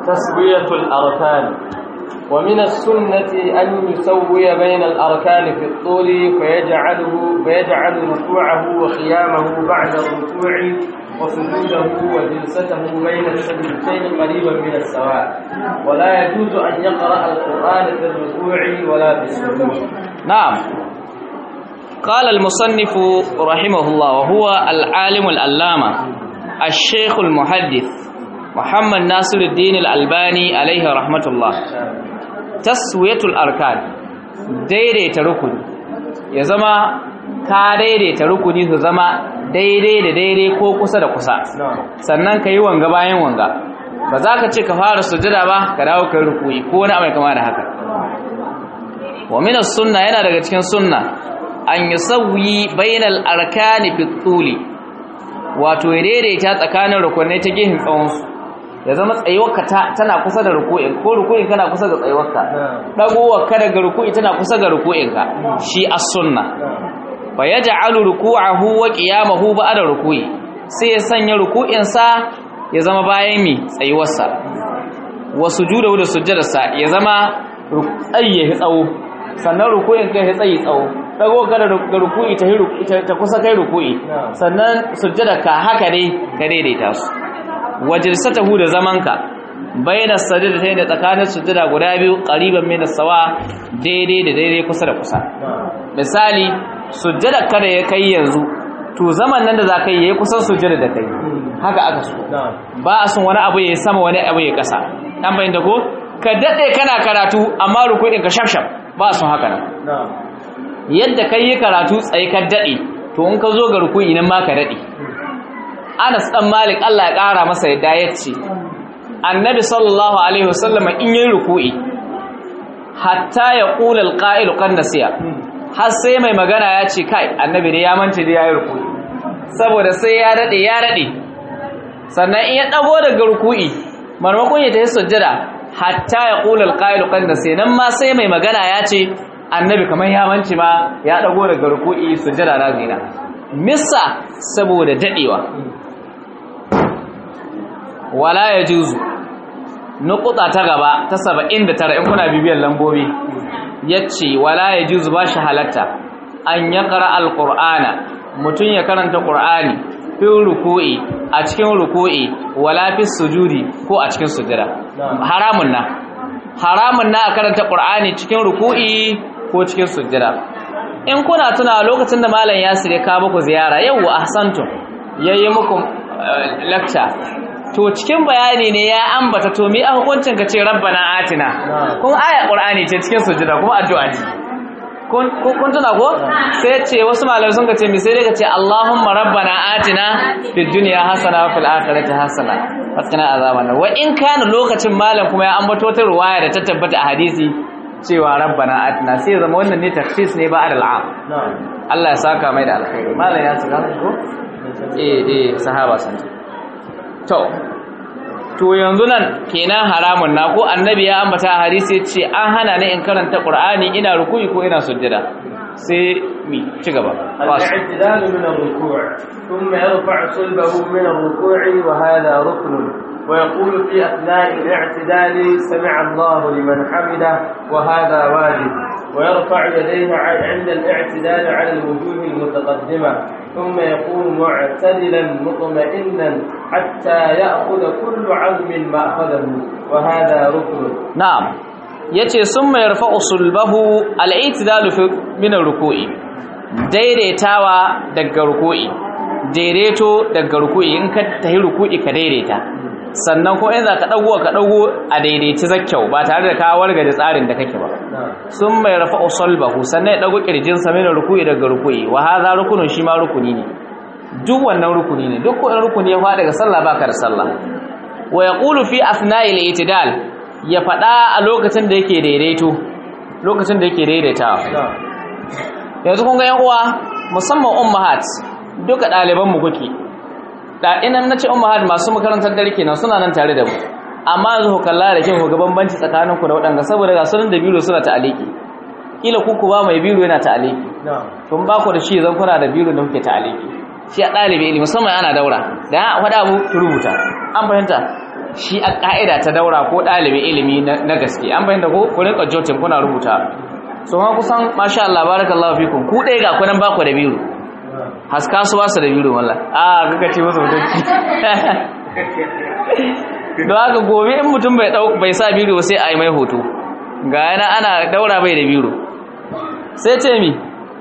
تسوية الأركان ومن السنة أن يسوي بين الأركان في الطول فيجعله فيجعل ركوعه وقيامه بعد الركوع وسجوده وجلسته بين السجدتين قريبا من السواء ولا يجوز أن يقرأ القرآن في الركوع ولا في السجود نعم قال المصنف رحمه الله وهو العالم الألامة الشيخ المحدث محمد ناصر الدين الألباني عليه رحمة الله تسوية الأركان daidaita rukuni ya zama ka daidaita rukuni su zama daidai da daidai ko kusa da kusa sannan ka yi wanga bayan wanga ba za ka ce ka fara sujada ba ka dawo ka rukuni ko wani mai kama da haka wa minas sunna yana daga cikin sunna an yi sauyi bainal arkani fi tsuli wato ya daidaita tsakanin rukunai ta gefen tsawonsu ya zama tsayuwarka tana kusa da ruku'in ko ruku'in kana kusa ga tsayuwarka dagowarka daga ruku'i tana kusa ga ruku'inka shi as-sunna fa yaj'alu ruku'ahu wa qiyamahu ba'da ruku'i sai ya sanya ruku'in sa ya zama bayan mi tsayuwarsa wa sujudahu da sujjadarsa ya zama tsayi ya tsawo sannan ruku'in kai ya tsayi tsawo dago ka da ruku'i ta ta kusa kai ruku'i sannan sujjadarka haka dai ka daidaita su wajilsatahu da zamanka bayna sajdatayn da tsakanin sujada guda biyu qariban min as-sawa daidai da daidai kusa da kusa misali sujada kada ya kai yanzu to zaman nan da zaka yi yayi kusan sujada da kai haka aka so ba a son wani abu yayi sama wani abu yayi kasa dan bayin da ko ka dade kana karatu amma rukuin ka shafshaf ba a son haka nan yadda kai yi karatu tsaye ka dade to in ka zo ga ruku'i nan ma ka dade Anas dan Malik Allah ya ƙara masa yadda ya ce Annabi sallallahu alaihi wasallam in yi ruku'i hatta ya qula alqa'il qad nasiya har sai mai magana ya ce kai Annabi ne ya mance da yayi ruku'i saboda sai ya dade ya dade sannan in ya dago daga ruku'i marmakon ya tafi sujjada hatta ya qula alqa'il qad nasiya nan ma sai mai magana ya ce Annabi kamar ya mance ma ya dago daga ruku'i sujjada na zina missa saboda dadewa wala ya juzu nukuta ta gaba ta saba'in da tara in kuna bibiyar lambobi ya ce wala ya juzu ba shi halatta an ya ƙara alƙur'ana mutum ya karanta ƙur'ani fin ruku'i a cikin ruku'i wala fi sujudi ko a cikin sujada haramun na haramun na a karanta ƙur'ani cikin ruku'i ko cikin sujada in kuna tuna lokacin da malam yasir ya kawo muku ziyara yau ahsantum yayi muku lecture to cikin bayani ne ya ambata to mi a hukuncin ka ce rabbana atina kun aya qur'ani ce cikin sujada kuma addu'a ce kun kun tuna ko sai ce wasu malamai sun ce mi sai dai ka ce allahumma rabbana atina fid dunya hasana wa fil akhirati hasana wa qina azaban wa in kana lokacin malam kuma ya ambato ta ruwaya da ta tabbata a hadisi cewa rabbana atina sai zama wannan ne takhsis ne ba al'am Allah ya saka mai da alkhairi malam ya tsaka ko eh eh sahaba sun to to yanzu nan kenan haramun na ko annabi ya ambata a hadisi ya ce an hana ni in karanta qur'ani ina ruku'i ko ina sujjada sai mi ci gaba الاعتدال من الركوع ثم يرفع صلبه من الركوع وهذا ركن ويقول في أثناء الاعتدال سمع الله لمن حمده وهذا واجب ويرفع يديه عند الاعتدال على الوجوه المتقدمة ثم يقوم معتدلا مطمئنا حتى يأخذ كل عظم ما أخذه وهذا ركن na'am yace summa yarfa'u sulbahu al-i'tidalu fi min ar-ruku'i daidaitawa daga ruku'i daidaito daga ruku'i in ka tahi ruku'i ka daidaita sannan ko in za ka dago ka dago a daidaici zakkyau ba tare da ka wargaje tsarin da kake ba sun mai rafa'u sulbahu sannan ya dago kirjin sa min ruku'i daga ruku'i wa hadha rukunun shi ma rukuni ne duk wannan rukuni ne duk ko in rukuni ya fada daga sallah baka da sallah wa yaqulu fi asna'il itidal ya fada a lokacin da yake daidaito lokacin da yake daidaitawa yanzu kun ga yan uwa musamman ummahat duka ɗaliban mu kuke da inan nace ummahat masu makarantar dare kenan suna nan tare da mu amma yanzu ku kalla da kin ku ga bambanci tsakanin ku da waɗanda saboda ga sunan da biro suna ta'aliki kila ku ku ba mai biro yana ta'aliki tun ba ku da shi zan kuna da biro da kuke ta'aliki shi a ɗalibi ilimi musamman ana daura da ya faɗa mu ki rubuta an fahimta shi a ka'ida ta daura ko ɗalibin ilimi na gaske an bayyana ko ku rinka jotin kuna rubuta so ma kusan masha Allah barakallahu fikum ku ɗaya ga kunan baku da biyu haska su basu da biyu wallah a kaka ce musu mutunci don haka gobe in mutum bai bai sa biyu sai a yi mai hoto ga yana ana daura bai da biyu sai ce mi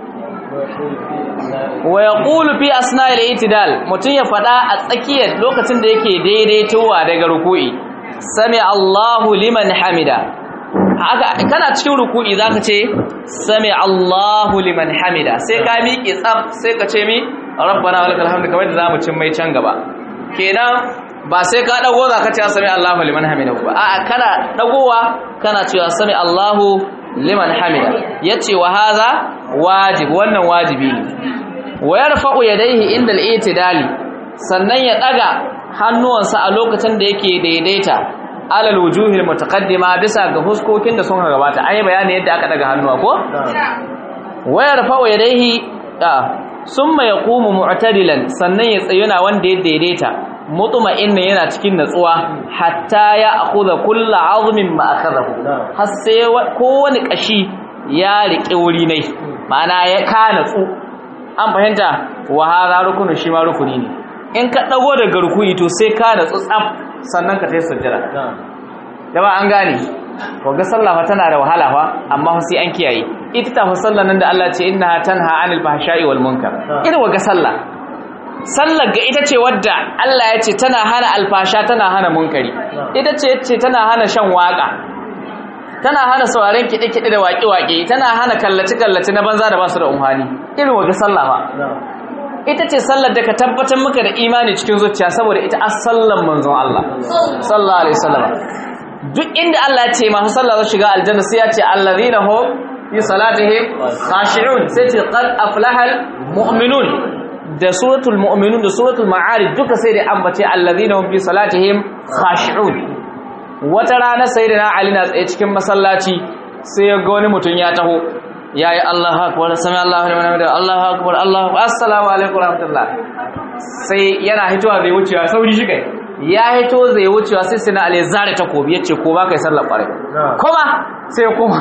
wa yaqulu fi asna'il itidal mutun ya fada a tsakiyar lokacin da yake daidaitowa daga ruku'i sami Allahu liman hamida haka kana cikin ruku'i zaka ce sami Allahu liman hamida sai ka miƙe tsaf sai ka ce mi rabbana walakal hamdu kamar da zamu cin mai can gaba kenan ba sai ka dago zaka ce sami Allahu liman hamida ba a'a kana dagowa kana cewa sami Allahu liman hamida yace wa hadha wajib wannan wajibi ne wa yarfa'u yadayhi inda al-i'tidali sannan ya daga hannuwansa a lokacin da yake daidaita alal wujuhil mutaqaddima bisa ga huskokin da sun gabata ai bayani yadda aka daga hannuwa ko wa yarfa'u yadayhi summa yaqumu mu'tadilan sannan ya tsayuna wanda ya daidaita mutma'inna yana cikin natsuwa hatta ya akhudha kullu 'azmin ma akhadahu har sai kowane kashi ya riƙe wuri ne ma'ana ya ka natsu an fahimta wa hadha rukunu shi ma rukuni ne in ka dago daga rukuni to sai ka natsu tsaf sannan ka tayi sujjada da ba an gane to ga sallah fa tana da wahala fa amma fa sai an kiyaye ita ta fa sallah nan da Allah ce innaha tanha 'anil fahsha'i wal munkar irin wa ga sallah sallar ga ita ce wadda Allah ya ce tana hana alfasha tana hana munkari ita ce ce tana hana shan waka tana hana sauraren kiɗe-kiɗe da waƙe-waƙe tana hana kallace-kallace na banza da basu da umhani irin waje sallah ba ita ce sallar da ka tabbatar maka da imani cikin zuciya saboda ita as sallan manzon Allah sallallahu alaihi wasallam duk inda Allah ya ce masu sallah za shiga aljanna sai ya ce allazina hum fi salatihim khashi'un sai ce qad aflahal mu'minun da suratul mu'minun da suratul ma'arij duka sai da ambace allazina hum fi salatihim khashi'un wata rana sayyidina ali na tsaye cikin masallaci sai ya ga wani mutum ya taho yayi Allahu akbar sami Allahu liman hamida Allahu akbar Allahu akbar assalamu alaikum rahmatullah sai yana hitowa zai wucewa sauri shi kai ya hito zai wucewa sai sai na ali zare takobi yace ko ba kai sallar kware kuma sai kuma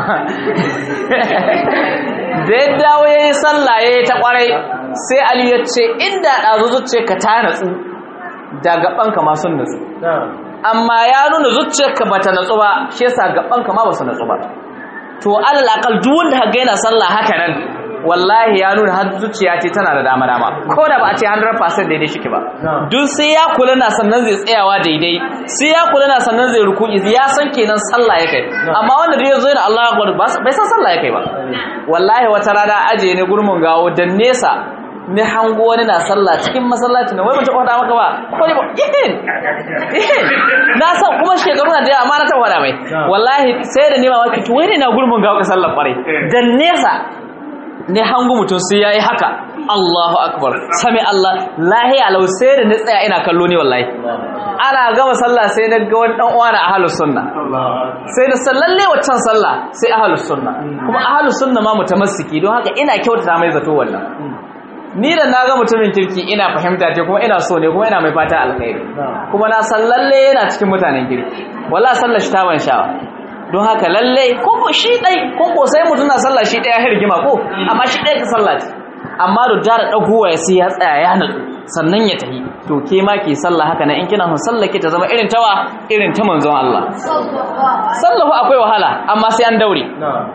da ya dawo yayi sallah yayi ta kwarai sai ali ya ce inda dazu zuce ka ta natsu da gaban ka ma sun natsu amma ya nuna zuciyarka bata natsu ba shi yasa gaban ka ma ba su natsu ba to alal aqal duk wanda kaga yana sallah haka nan wallahi ya nuna har zuciya ce tana da dama dama ko da ba a ce 100% daidai shike ba duk sai ya kula na sannan zai tsayawa daidai sai ya kula na sannan zai ruku'i ya san kenan sallah yake amma wanda da yazo yana Allahu akbar bai san sallah yake ba wallahi wata rana aje ne gurmun gawo dan nesa ne hango wani na sallah cikin masallaci na wai mace kwada maka ba ko ne ba ihin ihin na san kuma shekaru na da yawa amma na taɓa faɗa mai wallahi sai da nema waki to wai ne na gurmun gawo ka sallar kwarai dan nesa ne hango mutum sai yayi haka Allahu akbar sami Allah lahi alau sai da ni tsaya ina kallo ne wallahi ana gama sallah sai na ga wani dan uwa na ahlus sunna sai da sallalle waccan sallah sai ahlus sunna kuma ahlus sunna ma mutamassiki don haka ina kyautata mai zato wannan ni da na ga mutumin kirki ina fahimta ce kuma ina so ne kuma ina mai fata alkhairi kuma na san lalle yana cikin mutanen kirki wallahi sallar shi ta ban sha'awa don haka lalle ko ko shi dai ko ko sai mutum na sallah shi daya hirgima ko amma shi dai ka sallah ce amma da jara dagowa ya sai ya tsaya ya natsu sannan ya tafi to ke ma ke sallah haka nan in kina son sallah ki ta zama irin tawa irin ta manzon Allah sallahu akwai wahala amma sai an daure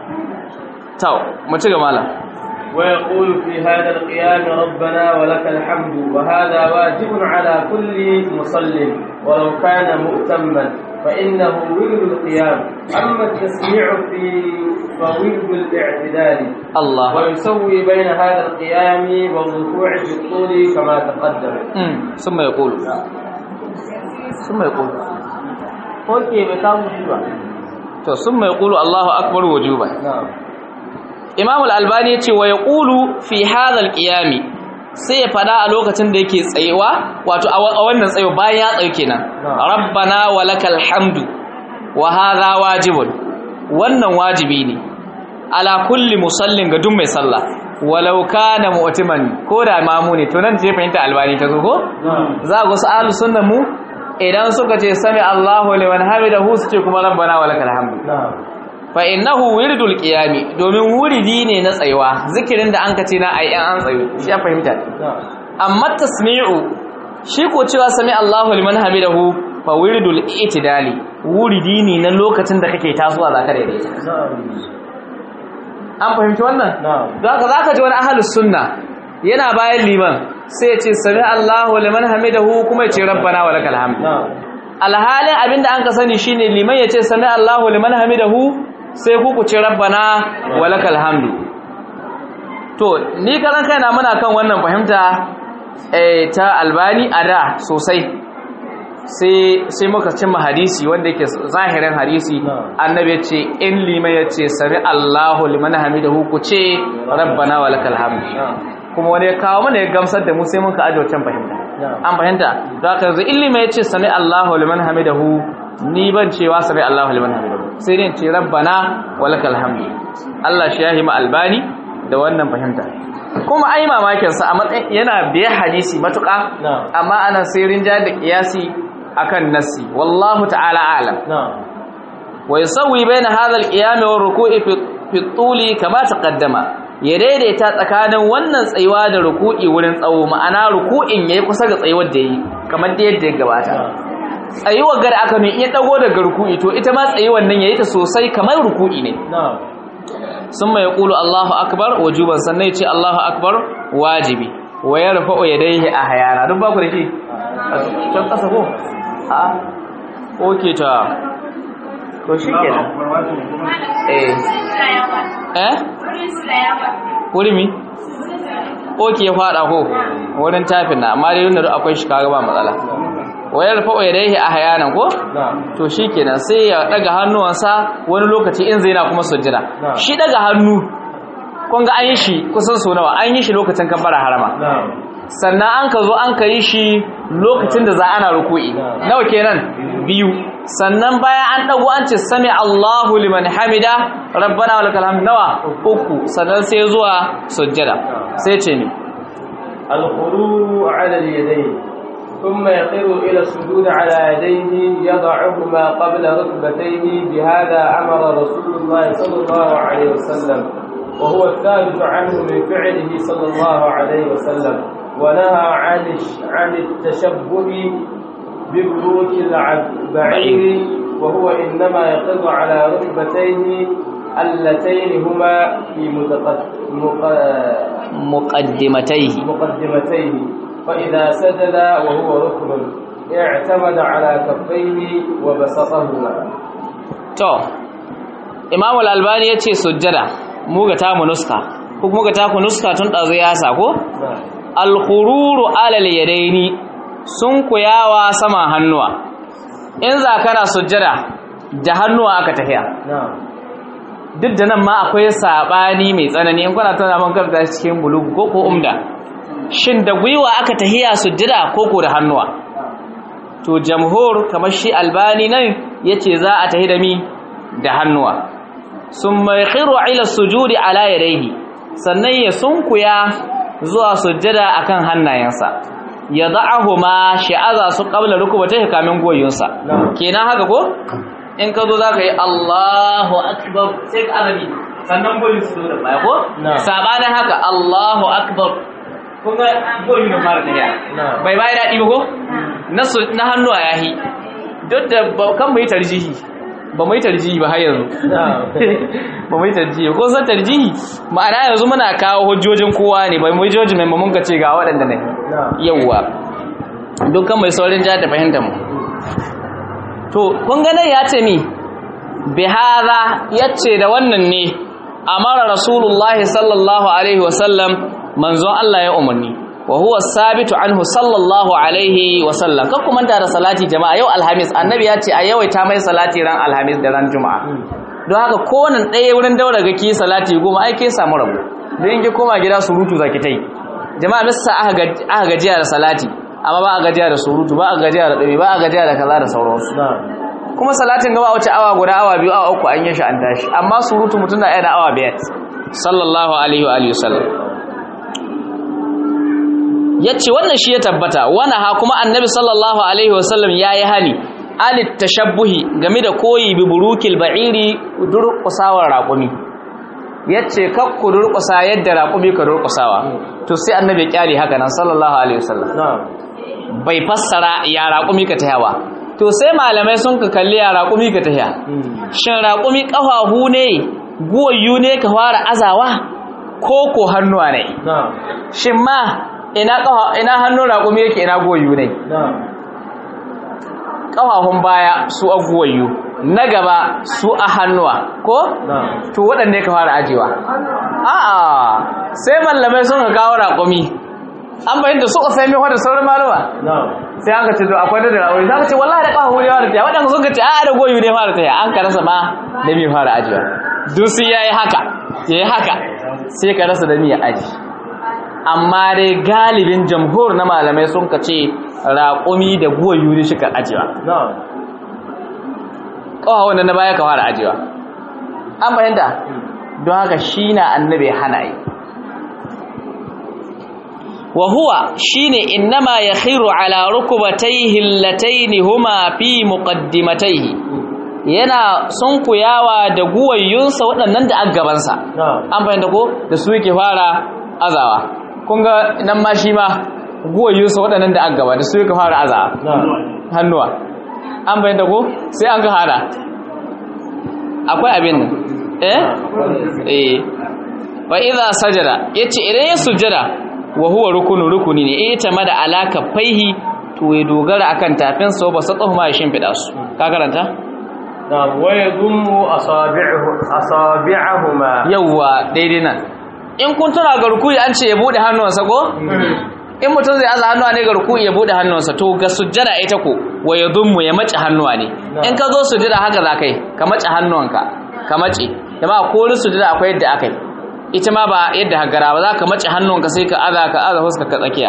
to mu ci gaba malam ويقول في هذا القيام ربنا ولك الحمد وهذا واجب على كل مصل ولو كان مؤتما فإنه ورد القيام أما التسميع في فورد الاعتدال الله ويسوي بين هذا القيام والركوع في الطول كما تقدم ثم يقول ثم يقول اوكي بكام شبه to sun mai kulu Allahu akbar wujuba نعم Imam al-Albani yace wa yaqulu fi hadha al-qiyami sai ya fada a lokacin da yake tsayewa wato a wannan tsayo bayan ya tsayo kenan rabbana walakal hamdu wa hadha wajibun wannan wajibi ne ala kulli musallin ga duk mai sallah walau kana mu'timan ko da mamu ne to nan je fahimta albani ta zo ko نعم za ga wasu ahlus sunna mu idan suka ce sami Allahu liman hamidahu su ce kuma rabbana walakal hamdu نعم fa innahu wirdul qiyami domin wuridi ne na tsayuwa zikirin da an kace na ai an tsayu shi ya fahimta نعم amma tasmi'u shi ko cewa sami Allahu liman hamidahu fa wirdul itidali wuridi ne na lokacin da kake tasowa zaka daidaita نعم an fahimci wannan نعم zaka zaka ji wani ahlus sunna yana bayan liman sai ya ce sami Allahu liman hamidahu kuma ya ce rabbana walakal hamd نعم alhalin abinda an ka sani shine liman ya ce sami Allahu liman hamidahu sai ku ku ce rabbana walakal hamdu to ni karan kaina muna kan wannan fahimta eh ta albani a da sosai sai sai muka cimma hadisi wanda yake zahirin hadisi Na'am. annabi ya ce in liman ya ce sami Allahu liman hamidahu ku ce rabbana walakal hamdu نعم kuma wani ya kawo mana ya gamsar da mu sai muka aje wancan fahimta نعم an fahimta da haka yanzu ilimi ya ce sami Allahu liman hamidahu ni ban cewa sami Allahu liman hamidahu sai dai in ce rabbana walakal hamdu Allah shi yahi ma albani da wannan fahimta kuma ai mamakin sa a matsayin yana biye hadisi matuƙa نعم amma ana sai rinja da kiyasi akan nassi wallahu ta'ala a'lam نعم wa yusawwi baina hadha al-qiyam wa ruku'i fi fi tuli kama taqaddama ya daidaita tsakanin wannan tsayuwa da ruku'i wurin tsawo ma'ana ruku'in yayi kusa ga tsayuwar da yi kamar da yadda ya gabata tsayuwar gada aka mai iya dago daga ruku'i to ita ma tsayuwar nan yayi ta sosai kamar ruku'i ne نعم summa yaqulu Allahu akbar wujuban sannan ya ce Allahu akbar wajibi wa yarfa'u yadayhi ahyana duk ba ku da shi a can kasa ko a okay ta to shikenan eh eh wuri mi oke ya fada ko wurin tafin na amma dai yunda akwai shi kaga ba matsala wayar fa'o yadayhi ahyanan ko نعم to shikenan sai ya daga hannuwansa wani lokaci in zai na kuma sujjada Na'am. shi daga hannu kun ga an yi shi kusan so nawa an yi shi lokacin kabbara harama نعم sannan an ka zo an ka yi shi lokacin da za ana ruku'i Na'am. nawa kenan biyu sannan bayan an dago an ce sami Allahu liman hamida rabbana walakal hamd nawa uku sannan sai zuwa sujjada sai ce ni الخلو على اليدين ثم يقر إلى السجود على يديه يضعهما قبل ركبتيه بهذا أمر رسول الله صلى الله عليه وسلم وهو الثابت عنه من فعله صلى الله عليه وسلم ونهى عن الش- عن التشبه ببروك البعير وهو إنما يقر على ركبتيه اللتين هما في متقدم muqaddimatayhi مقدمتيه فإذا سجد وهو ركن اعتمد على كفيه وبسطهما to Imam al-Albani yace sujjada mu ga ta mu nuska ko mu ga ta ku nuska tun dazo ya sa ko نعم al-khururu ala al-yadaini sun kuyawa sama hannuwa in za kana sujjada da hannuwa aka tafiya نعم duk da nan ma akwai sabani mai tsanani in kuna tana man karanta shi cikin bulugu ko ko umda shin da gwiwa aka tahiya sujjada ko ko da hannuwa to jamhur kamar shi albani nan yace za a tahi da mi da hannuwa summa yakhiru ila sujudi ala yadayhi sannan ya sunkuya zuwa sujjada akan hannayensa yad'ahuma shi'aza su qabla rukubatayhi kamin goyonsa Na'am. kenan haka ko in ka zo zaka yi Allahu akbar sai ka arabi sannan goyin su zo da baya ko Na'am. sabanin haka Allahu akbar kun ga goyin da fara tafiya Na'am. bai bai daɗi ba ko na su- na hannu a yahi duk da ba- kan mu yi tarjihi ba mu yi tarjihi ba har yanzu نعم ba mu yi tarjihi ko san tarjihi ma'ana yanzu muna kawo hujjojin kowa ne ba mu yi hujjojin mai mun ka ce ga waɗanda ne نعم yawwa dukkan mai saurin jihar da fahimtar mu to kun ganin ya ce mi bihara ya ce da wannan ne amara rasulullahi sallallahu alaihi wasallam manzon Allah ya umarni wa huwa sabitu anhu sallallahu alaihi wasallam kan kuma da salati jama'a yau alhamis annabi ya ce a yawaita mai salati ran alhamis da ran juma'a don haka kowane ɗaya wurin daura ga ki salati goma ai ke samu rabu don in ki koma gida surutu zaki tai jama'a misa aka gaji- aka gajiya da salati amma ba a gajiya da surutu ba a gajiya da ɗabi ba a gajiya da kaza da sauransu نعم kuma salatin gaba wace awa guda awa biyu awa uku an yi shi an tashi amma surutu mutum na ɗaya da awa biyar sallallahu alaihi wa alihi wasallam yace wannan shi ya tabbata wana ha kuma annabi sallallahu alaihi wasallam yayi hani alit tashabbuhi game da koyi bi burukil ba'iri durqusawar raqumi yace kakku durqusa yadda raqumi ka durqusawa to sai annabi kyale haka nan sallallahu alaihi wasallam na'am bai fassara ya raqumi ka tayawa to sai malamai sun ka kalli ya raqumi ka taya shin raqumi kafahu ne guwayu ne ka fara azawa ko ko hannuwa ne na'am shin ma ina kafa ina hannun raƙumi yake ina goyu ne na'am kafafun baya su a goyu na gaba su a hannuwa ko na'am to waɗanne ka fara ajewa a'a sai mallamai sun ka kawo raƙumi an bayyana su usaimi wa da sauran malama na'am sai an ka ce to akwai da raƙumi za ka ce wallahi da kafafu ne fara taya waɗanda sun ka ce a'a da goyu ne fara taya an ka rasa ma da mi fara ajewa duk sai yayi haka yayi haka sai ka rasa da mi ya aji amma dai galibin jamhur na malamai sun ka ce raƙumi da guwa yuri shi ka ajiyewa na'am ƙawa wanda na baya ka fara ajiyewa an fahimta don haka shi na annabi hana yi wa huwa shine innama ya khiru ala rukubatayhi allataini huma fi muqaddimatayhi yana sunkuyawa da guwayyunsa waɗannan da aggabansa na'am an fahimta ko da su yake fara azawa kun ga nan ma shi ma guwayyunsa waɗannan da aggaba da su yake fara azawa na'am hannuwa an fahimta ko sai an ga hada akwai abin nan eh eh wa idza sajada yace idan ya sujada wa huwa rukunu rukuni ne ita ma da alaka faihi to ya dogara akan tafin sa ba sa ma ya shimfida su ka karanta na'am wa yadummu asabi'uhu asabi'ahuma yawwa daidai nan in kun tuna ga rukuyi an ce ya bude hannuwansa ko in mutum zai aza hannuwa ne ga rukuyi ya bude hannuwansa to ga sujjada ita ko wa yadummu ya mace hannuwa ne in ka zo sujjada haka za kai ka mace hannuwanka ka mace jama'a ko rin sujjada akwai yadda akai ita ma ba yadda hagara ba za ka mace hannuwanka sai ka aza ka aza huska ka tsakiya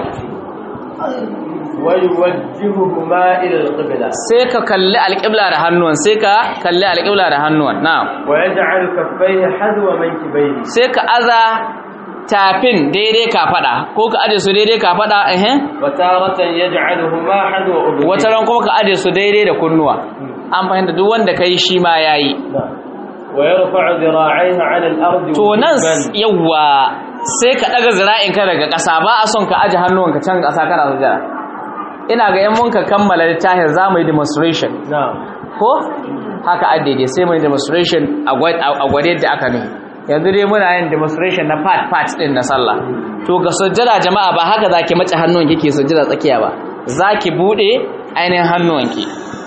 wa yuwajjihuhuma ila al-qibla sai ka kalli alƙibla da hannuwan sai ka kalli alƙibla da hannuwan na'am wa yaj'al kaffayhi hadwa mankibayhi sai ka aza tafin daidai ka fada ko ka aje su daidai ka fada eh wa taratan yaj'aluhuma hadwa udhuni wata ran kuma ka aje su daidai da kunnuwa an fahimta duk wanda kai shi ma yayi wa yarfa'u dhira'ayhi 'ala al-ardi to nan wujuban. yawa sai ka daga zira'inka daga ƙasa ba a son ka aje hannuwanka can ƙasa kana sujada ina ga yan mun ka kammala littafin za mu yi demonstration na'am ko haka a daidai sai mu yi demonstration a gwa- a gwade da aka nuna yanzu dai muna yin demonstration na part part din na sallah to ga sujjada jama'a ba haka zaki mace hannun kike sujjada tsakiya ba zaki bude ainihin hannuwanki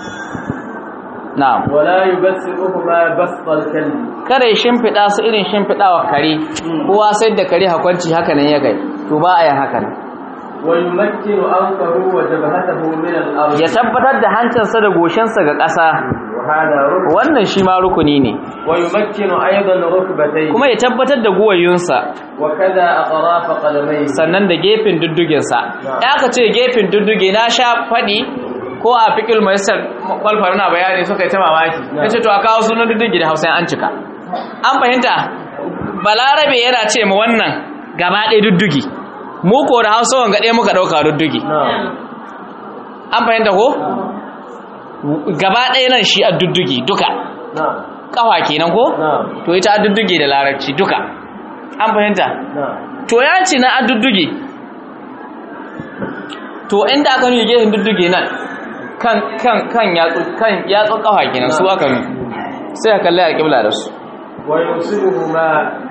na'am wala yubassiruhuma basṭa al-kalbi kare shimfiɗa su irin shimfiɗawa kare kowa sai da kare hakwanci haka nan ya kai to ba a yin haka nan wa yumakkinu anfahu wa jabhatahu min al-ard ya tabbatar da hancinsa da goshinsa ga ƙasa wa hada rukn wannan shi ma rukuni ne wa yumakkinu aidan rukbatayhi kuma ya tabbatar da guwayunsa wa kada atraf qadamayhi sannan da gefen dudduginsa ya aka ce gefen dudduge na sha faɗi ko a fikil maisar kwalfar na bayani suka yi ta mamaki ya ce to a kawo sunan duddugi da hausa an cika an fahimta balarabe yana ce ma wannan gaba ɗaya duddugi mu ko da hausa wanga ɗaya muka ɗauka duddugi na'am an fahimta ko gaba ɗaya nan shi a duddugi duka na'am ƙafa kenan ko na'am to ita a duddugi da larabci duka an fahimta na'am to ya ce na a dudduge to inda aka nuna gefen dudduge nan kan kan kan yatsu kan yatsu kafa kenan su aka nuna sai ka kalli alƙibla da su wa yusibuhuma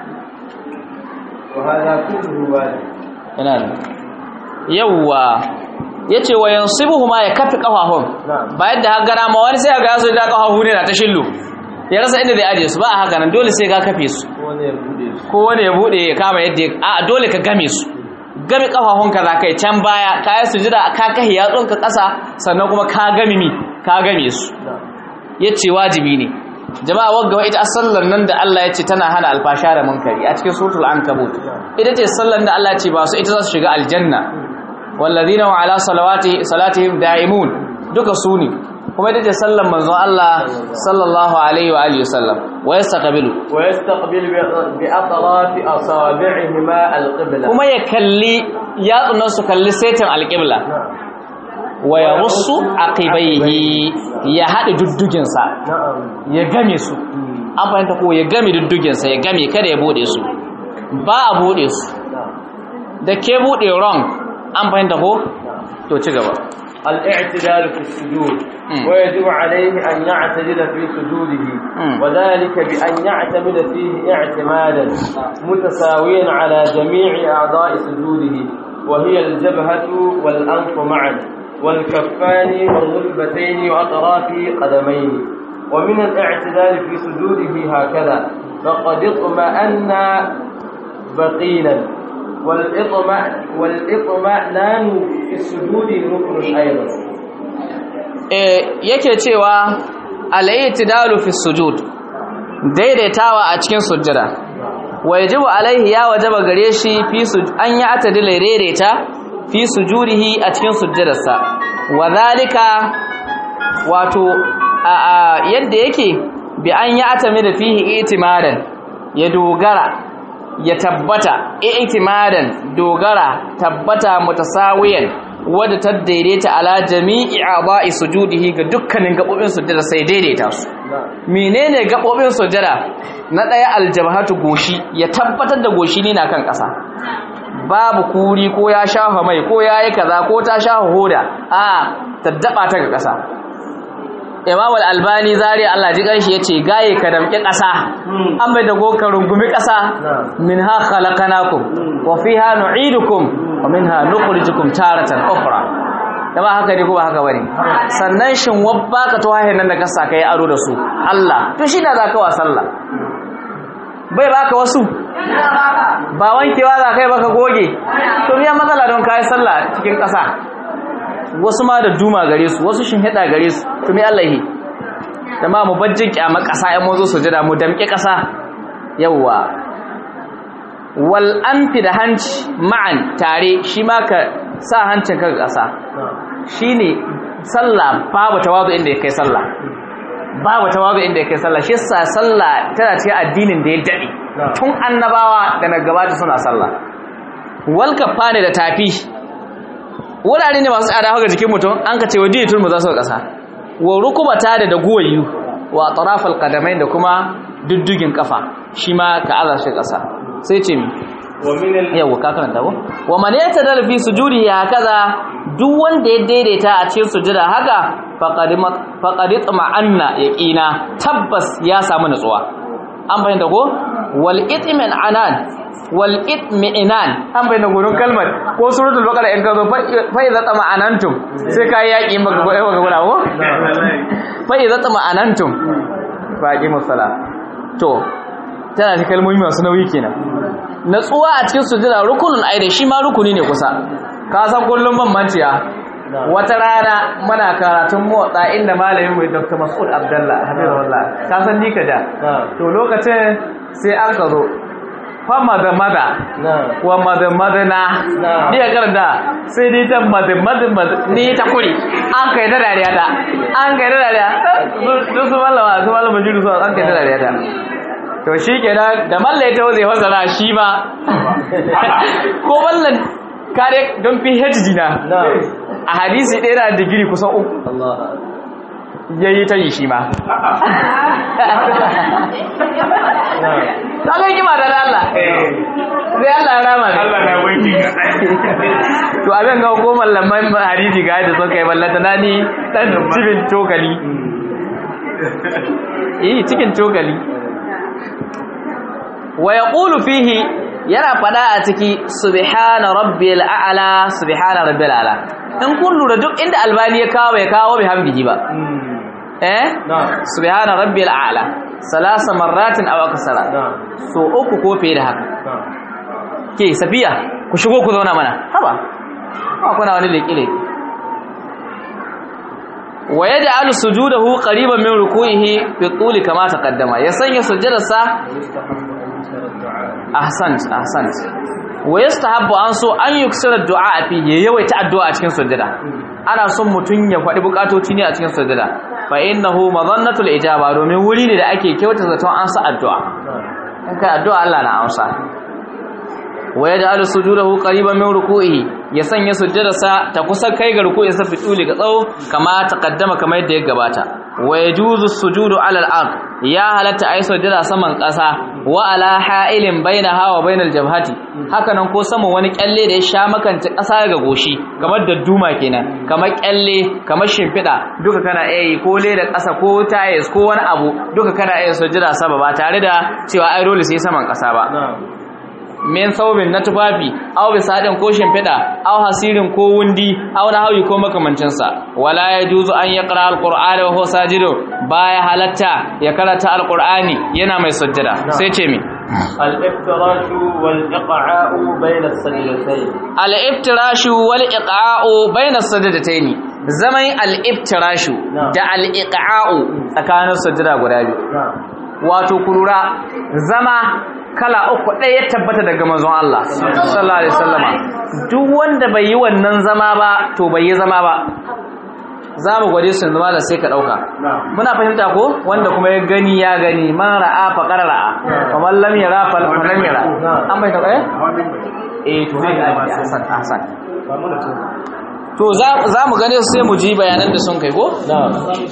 wa hada kulluhu wajib yana da yawwa yace wa yansibuhuma ya kafi kafafun na'am ba yadda har gara ma wani sai ga yaso da kafafu ne na ta shillu ya rasa inda zai aje su ba a haka nan dole sai ka kafe su wani ya bude su ko wani ya bude ya kama yadda ya- a dole ka game su game kafafunka za ka yi can baya ka yi sujida ka kahi yatsunka ƙasa sannan kuma ka game mi ka game su na'am ya ce wajibi ne jama'a wagga ita sallar nan da Allah ya ce tana hana alfasha da munkari a cikin suratul ankabut ita ce sallar da Allah ya ce ba su ita za su shiga aljanna wallazina wa ala salawati salatihim da'imun duka su ne kuma ita ce sallan manzon Allah sallallahu alaihi wa alihi wasallam wa yastaqbilu ويستقبل بأطراف أصابعهما القبلة kuma ya kalli yatsunan su kalli setin alqibla wa yarussu aqibaihi ya hada duddugin sa نعم ya game su an fahimta ko ya game duddugin sa ya game kada ya bude su ba a bude su da ke bude wrong an fahimta ko to ci gaba الاعتدال في السجود مم. ويجب عليه أن يعتدل في سجوده مم. وذلك بأن يعتمد فيه اعتمادا متساويا على جميع أعضاء سجوده وهي الجبهة والأنف معا والكفان والركبتين وأطراف قدمين ومن الاعتدال في سجوده هكذا فقد اطمأن بقيلا والإطمأ والإطمأنان في السجود ركن أيضا eh yake cewa al-i'tidalu fi sujud daidaitawa a cikin sujjada wajibu alaihi ya wajaba gare shi fi sujud an ya atadila daidaita fi sujudihi a cikin sujjadarsa wadhalika wato a, a yadda yake bi an ya atami da fihi itimadan ya dogara ya tabbata i'timadan dogara tabbata mutasawiyan wadda ta daidaita ala jami'i a'dha'i sujudihi ga dukkanin gabobin sujjada sai daidaita su menene gabobin sujjada na daya aljabhatu goshi ya tabbatar da goshi ne na kan ƙasa babu kuri ko ya shafa mai ko yayi kaza ko ta shafa hoda a taddaba ta ga ƙasa Imam al-Albani zari Allah ji kanshi yace gaye ka damƙi ƙasa an bai da goka rungumi ƙasa minha khalaqnakum wa fiha nu'idukum wa minha nukhrijukum taratan ukhra dama haka ne ko ba haka bane sannan shin wabba ka to hayin nan da ka saka yi aro da su Allah to shi da zaka wa sallah bai baka wasu ba wankewa za kai baka goge to miya matsala don kai sallah cikin ƙasa wasu ma da duma gare su wasu shin hida gare su to me Allah yi dama mu bajjin kyamar ƙasa ƴan mazo su jira mu damƙe ƙasa yawwa wal anfi da hanci ma'an tare shi ma ka sa hancin ka ƙasa shine sallah babu tawazu inda ya kai sallah babu tawazu inda ya kai sallah shi yasa sallah tana cikin addinin da ya dade tun annabawa da na gabata suna sallah wal kafane da tafi wurare ne masu tsada haka jikin mutum an ka ce wa diyatul mu za su ƙasa wa rukubata da da guwayu wa tarafal qadamain da kuma duddugin kafa shi ma ka aza shi ƙasa sai ce mi ومن ال... yawa ka karanta ko wa man yatadal fi sujudi hakaza duk wanda ya daidaita a cikin sujuda haka faqad faqad tama'anna yaqina tabbas ya samu nutsuwa an bayyana ko wal itmin anan wal itminan an bayyana gurin kalmar ko suratul baqara in ka zo fa idza tama'anantum sai kai yaki maka ko maka gura ko fa idza tama'anantum fa aqimus sala to tana da kalmomi masu nauyi kenan natsuwa a cikin sujjada rukunin aida shi ma rukuni ne kusa ka san kullum ban manciya wata rana muna karatun motsa inda malamin mai Dr. Mas'ud Abdullah Habibullah ka san ni ka da to lokacin sai an ka zo fa mada mada wa mada mada na ni ya karanta sai dai ta mada mada ni ta kuri an kai da dariya ta an kai da dariya su su malama su malama jiru su an kai da dariya ta to shi kenan da mallai ta zai fasara shi ba ko mallan kare don phd na a hadisi ɗaya na digiri kusan uku ya yi ta yi shi ma ta kai kima da Allah sai Allah ya rama ne Allah na wanki ga to abin ga ko mallaman hadisi ga yadda suka yi ballata na ni dan cikin cokali eh cikin cokali wa yaqulu fihi yana fada a ciki subhana rabbil a'la subhana rabbil a'la in kun lura duk inda albani ya kawo bai kawo bi hamdihi ba eh subhana rabbil a'la salasa marratin aw aksara so uku ko fiye da haka ke safiya ku shigo ku zauna mana haba ba kuna wani leke-leke wa yaj'alu sujudahu qariban min ruku'ihi fi tuli kama taqaddama ya sanya sujjadarsa ahsant ahsant wa yastahabbu an so an yuksira du'a fi yawaita addu'a a cikin sujjada ana son mutum ya faɗi bukatoci ne a cikin sujada fa innahu madhannatul ijaba domin wuri ne da ake kyauta zaton an sa addu'a in kai addu'a Allah na amsa wa yaj'alu sujudahu qariban min ruku'ihi ya sanya sujjadarsa ta kusa kai ga ruku'insa fi tuli ga tsawo kama taqaddama kamar yadda ya gabata wa yajuzu sujudu ala al-ard ya halatta ayi sujjada saman ƙasa wa ala ha'ilin bainaha wa bainal jabhati hakanan ko saman wani kyalle da ya sha makance ƙasa ga goshi kamar dadduma kenan kamar kyalle kamar shimfiɗa duka kana iya yi ko leda ƙasa ko tayes ko wani abu duka kana iya sujjada sama ba tare da cewa ai dole sai saman ƙasa ba min saubin na tufafi aw bisadin ko shimfiɗa aw hasirin ko wundi aw na hauyi ko makamancinsa wala ya juzu an ya ƙara alƙur'ani wa huwa sajido baya halatta ya karanta alƙur'ani yana mai sujjada sai ce mi الافتراش والإقعاء بين السجدتين al-iftirashu wal iqa'u bayna sajdataini zaman al-iftirashu da al-iqa'u tsakanin sujjada guda biyu نعم wato kurura zama kala uku ɗaya ya tabbata daga manzon Allah sallallahu alaihi wasallama duk wanda bai yi wannan zama ba to bai yi zama ba za mu gwade su zama da sai ka ɗauka نعم muna fahimta ko wanda kuma ya gani ya gani man ra'a fa qara ra'a wa man lam yara fa lam yara an bai taɓa eh eh to haka ake hasan hasan to za za mu gane su sai mu ji bayanan da sun kai ko نعم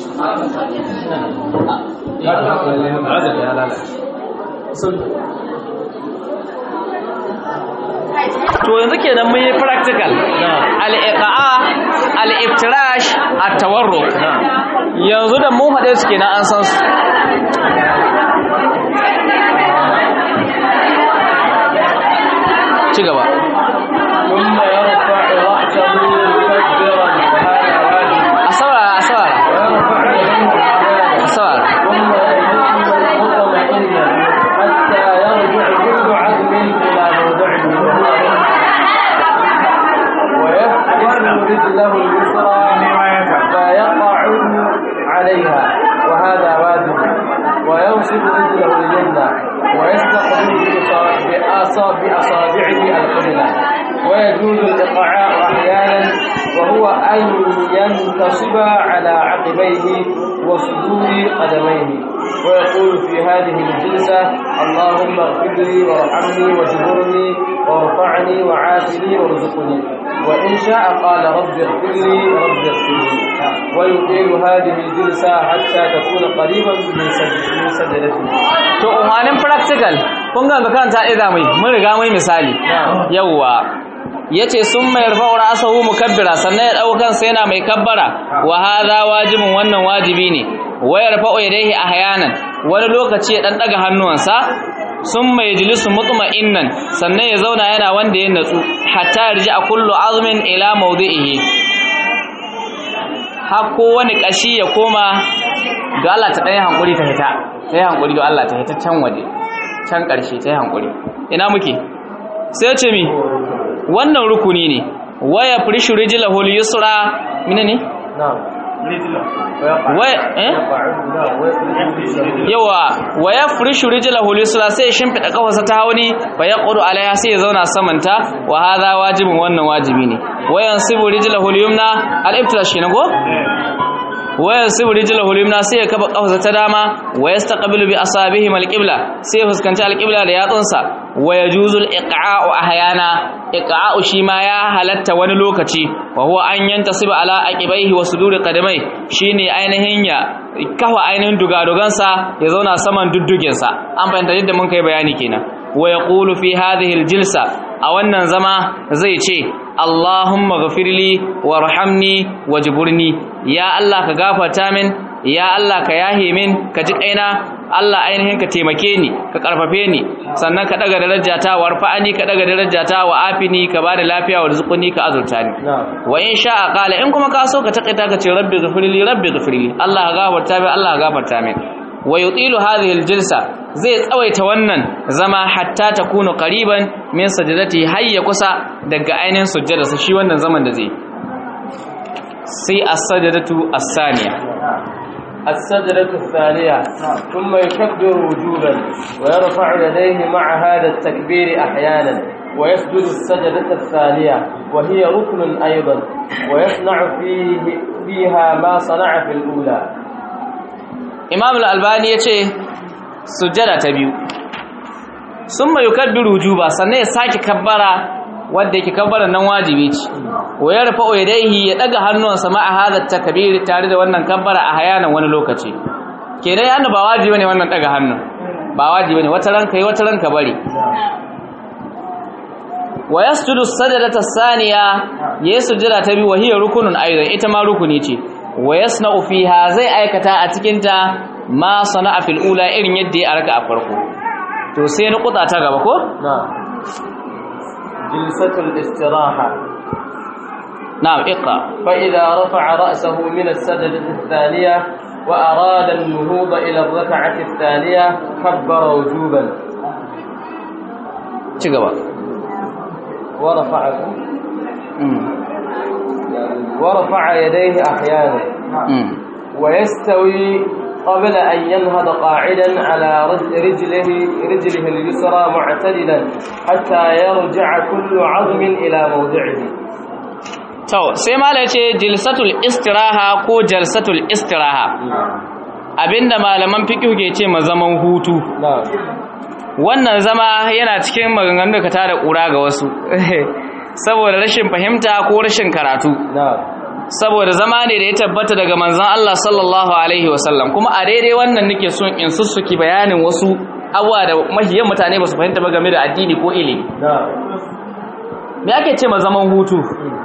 to yanzu kenan mun yi practical al-iqa'a al-iftirash at-tawarruk yanzu da mun haɗe su kenan an san su ci gaba ثم يرفع رأسه مكبرا وهذا واجب a saurara a saurara ويرفع يديه a saurara ثم يجلس مطمئنا حتى يرجع كل عظم إلى موضعه ويفتح رجله اليسرى فيقع عليها وهذا واجب وينصب رجله اليمنى ويستقبل بأصا- بأصا- بأصابعه القبلة ويجوز الإقعاء أحيانا وهو أن ينتصب على عقبيه وصدور قدميه ويقول في هذه الجلسة اللهم اغفر لي وارحمني واجبرني وارفعني وعافني وارزقني وإن شاء قال رب اغفر لي رب اغفر لي ويطيل هذه الجلسة حتى تكون قريبا من سجد- من سجدته to umarnin practical kun ga karanta idan mai mun riga mai misali yawwa yace sun mai rafa'u ra'sahu mukabbira sannan ya daukan sa yana mai kabbara wa hadha wajibun wannan wajibi ne wa yarfa'u yadayhi ahyanan wani lokaci ya dan daga hannuwansa sun mai jilisu mutma'innan sannan ya zauna yana wanda ya natsu hatta yarji kullu azmin ila mawdi'ihi har wani kashi ya koma da Allah ta ɗaya hankuri ta hita ta yi hankuri da Allah ta hita can waje can ƙarshe ta yi hankuri ina muke sai ce mi wannan rukuni ne waya firishu rijila hul yusra mina ne نعم waya eh yawa waya firishu rijila hul yusra sai ya shimfiɗa kafarsa ta hauni fa ya ƙudu alaiha sai ya zauna samanta wa hadha wajibin wannan wajibi ne wayan sibu rijila hul yumna al-iftirash kenan ko waya sibu rijlahu limna sai ya kafa kafarsa ta dama wa yastaqbilu bi asabihi alqibla sai ya fuskanci alqibla da yatsunsa wa yajuzu aliqa'u ahyana iqa'u shi ma ya halatta wani lokaci wa huwa an yantasiba ala aqibaihi wa suduri qadamai shine ainihin ya kafa ainihin dugadugansa ya zauna saman duddugensa an fahimta yadda mun kai bayani kenan wa yaqulu fi hadhihi aljilsa a wannan zama zai ce Allahumma ghafirli warhamni wajburni ya Allah ka gafarta min ya Allah ka yahe min ka ji kaina Allah ainihin ka taimake ni ka karfafe ni sannan ka daga darajata warfa'ani ka daga darajata wa afini ka bada lafiya wa rizquni ka azurta ni نعم wa in sha'a qala in kuma ka so ka takaita ka ce rabbi ghafirli rabbi ghafirli Allah ka gafarta min Allah ka gafarta min wa yutilu hadhihi aljilsa zai tsawaita wannan zama hatta takunu qariban min sajdati hayya kusa daga ainihin sujjadarsa shi wannan zaman da zai sai as-sajdatu as-saniya السجدة الثانية ثم يكبر وجوبا ويرفع يديه مع هذا التكبير أحيانا ويسجد السجدة الثانية وهي ركن أيضا ويصنع فيه فيها ما صنع في الأولى imam al-albani ya ce sujjada ta biyu sun mai kabbiru wujuba sannan ya sake kabbara wadda yake kabbara nan wajibi ce wa ya rufa oidaihi ya daga hannuwansa ma a hadar takabiri tare da wannan kabbara a hayanan wani lokaci kenan yana ba wajibi ne wannan daga hannu ba wajibi ne wata ranka yi wata ranka bari wa yasjudu sajdata saniya yayi sujjada ta biyu wa hiya rukunun aidan ita ma rukuni ce wa yasna'u fiha zai aikata a cikin ta ma sana'a fil ula irin yadda ya arka a farko to sai ni kuta ta gaba ko نعم جلسة الاستراحة na'am iqra فإذا رفع رأسه من السجدة الثانية وأراد النهوض إلى الركعة الثانية كبر وجوبا ci gaba ورفع mm ورفع يديه أحيانا mm ويستوي قبل أن ينهض قاعدا على رج- رجله رجله اليسرى معتدلا حتى يرجع كل عظم إلى موضعه to sai mala yace jilsatul istiraha ko jalsatul istiraha abinda malaman fiqh ke ce ma zaman hutu نعم wannan zama yana cikin maganganun da ka tada kura ga wasu saboda rashin fahimta ko rashin karatu نعم saboda zama ne da ya tabbata daga manzon Allah sallallahu alaihi wasallam kuma a daidai wannan nake son in sussuki bayanin wasu abuwa da mahiyan mutane ba su fahimta ba game da addini ko ilimi نعم me ake ce ma zaman hutu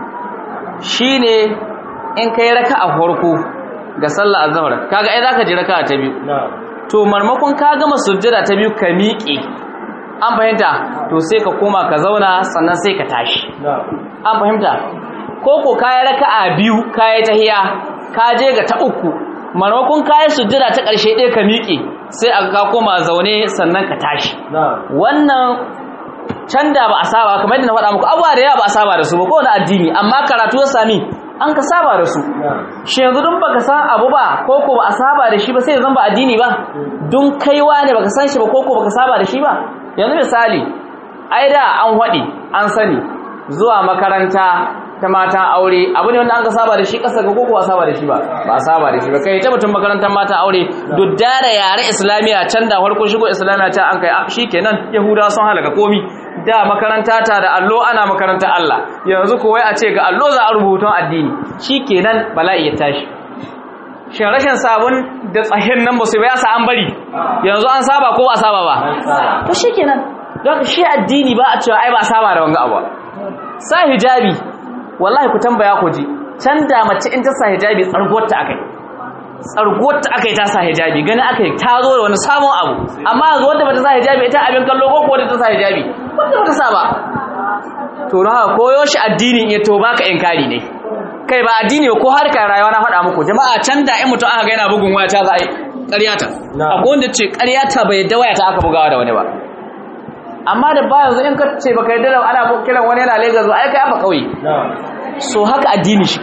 shine in kai raka'a farko ga sallar azhar kaga ai zaka ji raka'a ta biyu نعم to marmakon ka gama sujjada ta biyu ka miƙe an fahimta to sai ka koma ka zauna sannan sai ka tashi نعم an fahimta ko ko kayi raka'a biyu kayi tahiya ka je ga ta uku marmakon kayi sujjada ta ƙarshe ɗaya ka miƙe sai aka ka koma zaune sannan ka tashi نعم wannan can da ba a saba kamar yadda na faɗa muku abuwa da yawa ba a saba da su ba kowane addini amma karatu ya sami an ka saba da su نعم shi yanzu dun baka san abu ba ko ko ba a saba da shi ba sai zan ba addini ba dun kaiwa ne baka san shi ba ko ko baka saba da shi ba yanzu misali ai da an hwadi an sani zuwa makaranta ta mata aure abu ne wanda an ka saba da shi kasa ga ko ko ba saba da shi ba ba a saba da shi ba kai ta mutum makarantar mata aure dudda da yare islamiya can da farko shigo islamiya ta an kai ah, shikenan yahudawa sun halaka komi da makaranta ta da allo ana makarantar Allah yanzu ko wai a ce ga allo za a rubutun addini shikenan bala'i ya tashi shin rashin sabon da tsahin nan ba su ya sa an bari yanzu an saba ko ba a saba ba to shikenan don haka shi addini ba a cewa ai ba a saba da wanga abu sa hijabi wallahi ku tambaya ku ji can da mace in ta sa hijabi tsarguwar ta akai tsarguwar ta akai ta sa hijabi gani akai ta zo da wani sabon abu amma yanzu wanda bata sa hijabi ita abin kallo ko ko wanda ta sa hijabi wanda bata sa ba to don haka koyo shi addinin ya to baka inkari ne kai ba addini ba ko harkar rayuwa na faɗa muku jama'a can da in mutum aka ga yana bugun waya ta za a yi ƙaryata Na'am. akwai wanda ce ƙaryata bai yadda waya ta aka bugawa da wani ba amma da ba yanzu in ka ce baka yadda da ana kiran wani yana Lagos ba ai kai afa kauye نعم so haka addini shi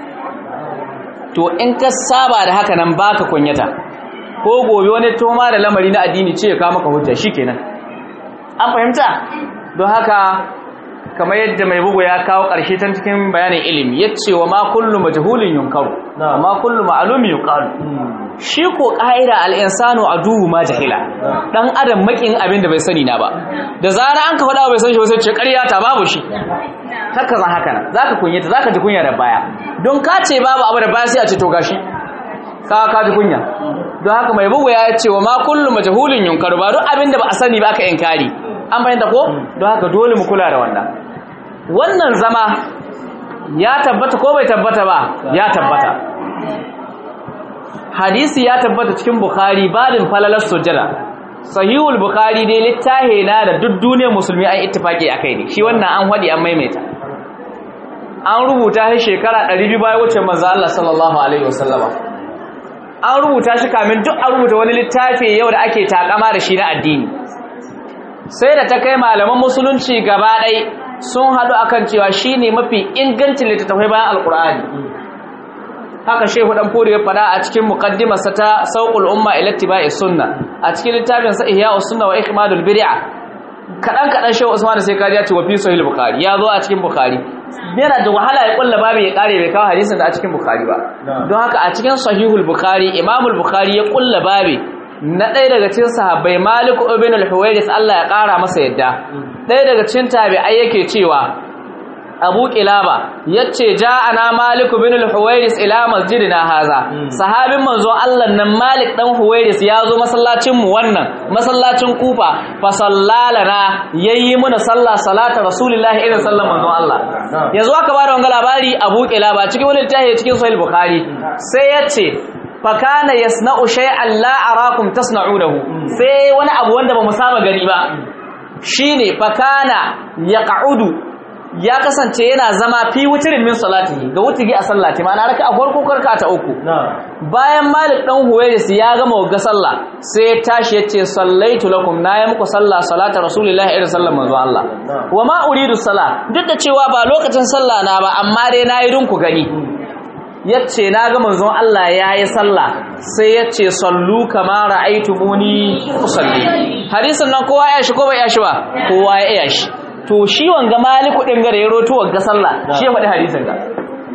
to in ka saba da haka nan baka kunyata ko gobe wani toma da lamari na addini ce ya kawo maka hujja shikenan an fahimta don haka kamar yadda mai bugu ya kawo ƙarshe tan cikin bayanin ilimi yace wa ma kullu majhulin yunkaru Na'am. ma kullu ma'lumin yuqalu shi ko ƙa'ida al'insanu a duhu ma jahila ɗan adam makin abin da bai sani na ba da zara an ka faɗa bai san shi wasu ce ƙarya ta babu shi haka zan haka nan za ka kunyata za ka ji kunya da baya don ka ce babu abu da baya sai a ce to gashi ka ka ji kunya don haka mai bugu ya ce wa ma kullu majhulin yunkaru ba duk abin da ba a sani ba aka inkari an bayyana ko don haka dole mu kula da wannan wannan zama ya tabbata ko bai tabbata ba ya tabbata hadisi ya tabbata cikin bukhari babin falalar sujjada sahihul bukhari dai littahi na da duk duniyar musulmi an ittifaki akai ne shi wannan an hadi an maimaita an rubuta shi shekara 200 bayan wuce manzo Allah sallallahu alaihi wasallama an rubuta shi kamin duk an rubuta wani littafi yau da ake takama da shi na addini sai da ta kai malaman musulunci gaba ɗai sun haɗu akan cewa shine mafi ingancin littattafai bayan alkur'ani haka shehu dan furi ya fada a cikin muqaddimarsa ta sauqul umma ila ittiba'i sunna a cikin littafin sa ihya'us sunna wa ikmadul bid'ah kadan kadan shehu usman sai kaji ya ce wa fi sahih bukhari ya zo a cikin bukhari yana da wahala ya kulla babu ya kare bai kawo hadisin da a cikin bukhari ba don haka a cikin sahihul bukhari imamul bukhari ya kulla babu na ɗaya daga cikin sahabbai malik ibn al-huwairis Allah ya ƙara masa yadda ɗaya daga cikin tabi'ai yake cewa abu kilaba yace ja'ana malik ibn al-huwairis ila masjidina haza sahabin manzo Allah nan malik dan huwairis ya zo masallacin mu wannan masallacin kufa fa sallalana yayi muna sallah salata rasulullahi irin sallan manzo Allah yanzu aka bada wannan labari abu kilaba cikin wani littafi cikin sahih bukhari sai yace fakana yasna'u shay'an la arakum tasna'unahu sai wani abu wanda bamu saba gani ba shine fakana yaq'udu ya kasance yana zama fi wutirin min salatihi ga wutigi a sallati ma'ana raka a farko karka ta uku bayan malik dan huwairis ya gama ga sallah sai ya tashi yace sallaitu lakum na yi muku sallah salata rasulullahi irin sallar manzo Allah wa ma uridu salah duk da cewa ba lokacin sallah na ba amma dai nayi dun ku gani yace na ga manzon Allah yayi sallah sai yace sallu kama ra'aytumuni usalli hadisin nan kowa ya shi ko bai ya shi ba kowa ya iya shi to shi wanga maliku din gare ya roto wanga sallah shi ya faɗi hadisin ga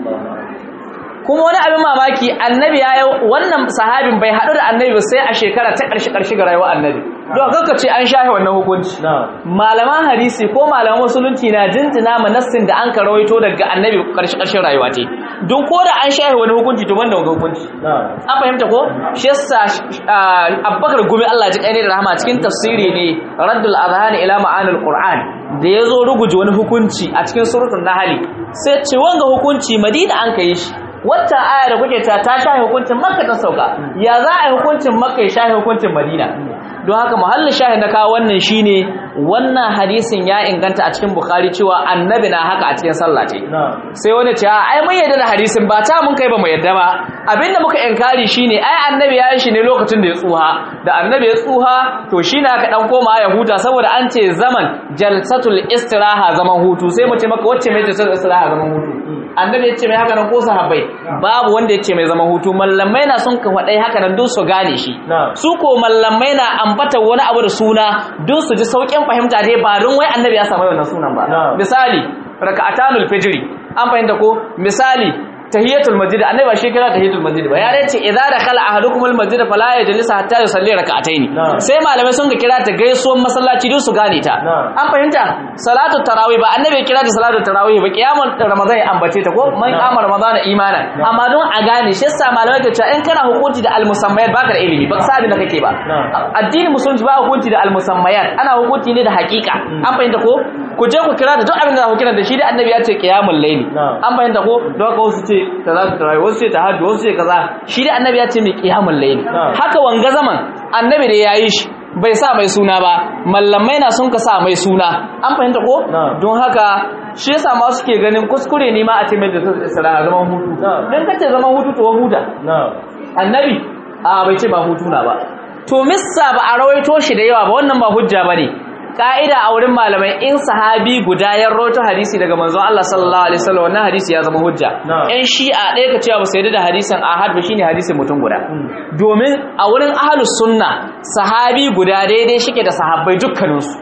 kuma wani abin mamaki annabi ya wannan sahabin bai haɗu da annabi ba sai a shekara ta ƙarshe ƙarshe ga rayuwar annabi don kanka ce an shahe wannan hukunci malaman hadisi ko malaman musulunci na jinjina ma nassin da an ka rawaito daga annabi ƙarshe ƙarshen rayuwa ce don ko da an shahe wani hukunci to ban da wani hukunci an fahimta ko shi yasa abbakar gumi Allah ji ƙaine da rahama cikin tafsiri ne raddul azhani ila ma'anil qur'an da yazo ruguje wani hukunci a cikin suratul nahl sai ce wanga hukunci madina an kai shi wata aya da kuke ta ta shahi hukuncin makka ta sauka ya za a yi hukuncin makka ya shahi hukuncin madina don haka muhallin shahi na kawo wannan shine wannan hadisin ya inganta a cikin bukhari cewa annabi na haka a cikin sallah ce sai wani ce ai mun yarda da hadisin ba ta mun kai ba mu yarda ba abinda muka inkari shine ai annabi ya yi shi ne lokacin da ya tsuha da annabi ya tsuha to shine aka dan koma ya huta saboda an ce zaman jalsatul istiraha zaman hutu sai mu ce maka wacce mai jalsatul istiraha zaman hutu annabi ya ce mai haka nan ko sahabbai babu wanda ya ce mai zaman hutu mallamai na sun ka faɗai haka nan don su gane shi su ko mallamai na ambata wani abu da suna don su ji sauƙin fahimta dai ba don wai annabi ya samu wannan sunan ba misali raka'atanul fajri an fahimta ko misali tahiyatul masjid annabi ba shi kira tahiyatul masjid ba ya dace idza dakhala ahadukum al masjid fala yajlis hatta yusalli rak'atayn sai malamai sun ga kira ta gaisuwan masallaci don su gane ta an fahimta salatu tarawih ba annabi kira ta salatu tarawih ba kiyamul ramadan ya ambace ta ko man qama ramadan imanan amma don a gane shi yasa malamai ke cewa in kana hukunci da al musammayat baka da ilimi ba ka sabin da kake ba addini musulunci ba hukunci da al musammayat ana hukunci ne da hakika an fahimta ko ku je ku kira da duk abin da ku kira da shi da annabi ya ce qiyamul layli an fahimta ko don ka wasu ce ta za ta tarawih wasu ce tahajjud wasu ce kaza shi da annabi ya ce mai qiyamul layli haka wanga zaman annabi da yayi shi bai sa mai suna ba mallamai na sun ka sa mai suna an fahimta ko don haka shi yasa ma suke ganin kuskure ne ma a ce mai da salaha zaman hutu dan kace zaman hutu to huta annabi a bai ce ba hutu na ba to missa ba a rawaito shi da yawa ba wannan ba hujja bane ka'ida a wurin malamai in sahabi guda ya roto hadisi daga manzon Allah sallallahu alaihi wasallam wannan hadisi ya zama hujja in shi'a ɗaya ka cewa ba sai da hadisin ahad ba shine hadisin mutum guda domin a wurin ahlus sunna sahabi guda daidai shike da sahabbai dukkanin su